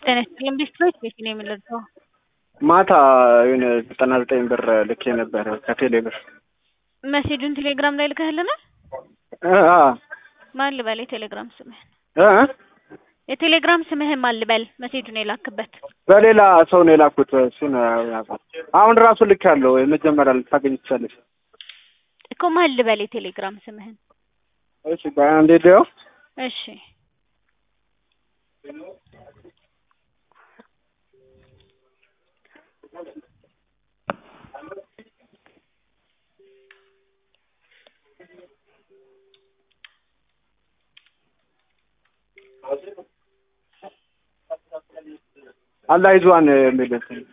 ጤና ይስጥልኝ ቢስትሮች ቤት ነው የምንለብሰው። ማታ የሆነ ዘጠና ዘጠኝ ብር ልኬ ነበር ከቴሌ ብር። መሴጁን ቴሌግራም ላይ ልከህልናል? እ አ ማን ልበል የቴሌግራም ስምህን? እ የቴሌግራም ስምህን ማን ልበል? መሴጁን የላክበት በሌላ ሰው ነው የላኩት። እሱን ያውቃል። አሁን ራሱ ልክ ያለው የመጀመሪያ ልታገኝ ትችላለች። እኮ ማን ልበል የቴሌግራም ስምህን? እሺ አንዴ ዲዮ እሺ አላህ ይዟን የሚል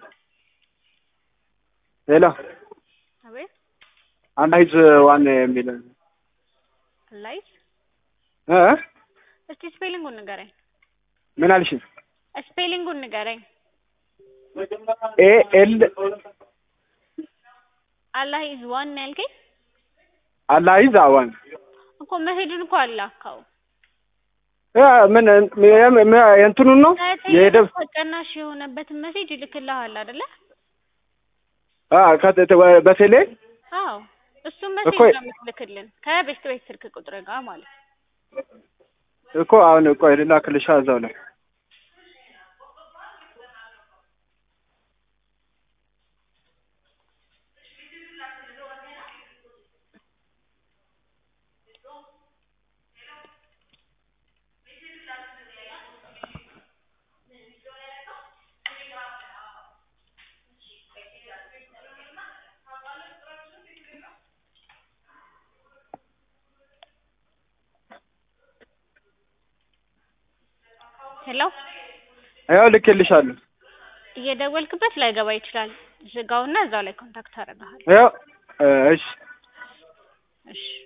ሌላ አቤት አላህ ይዟን የሚል ላይፍ እ እስቲ ስፔሊንጉን ንገረኝ። ምን አልሽ? ስፔሊንጉን ንገረኝ። ኤ ኤል አላህ ኢዝ ዋን ነው ያልከኝ አላህ ይዟን እኮ መሄዱን እኮ አላካው እ ምን የእንትኑን ነው የሄደብ ተቀናሽ የሆነበትን ሜሴጅ ይልክልሃል አይደለ? አ ከተ በቴሌ አዎ እሱም ሜሴጅ እኮ- ነው የምትልክልን ከቤስት ቤት ስልክ ቁጥር ጋር ማለት ነው። እኮ አሁን ቆይ ልላክልሻ እዛው ላይ ሄሎ ያው ልኬልሻለሁ። እየደወልክበት ላይገባ ይችላል። ዝጋውና እዛው ላይ ኮንታክት አደርግሃለሁ። ያው እሺ እሺ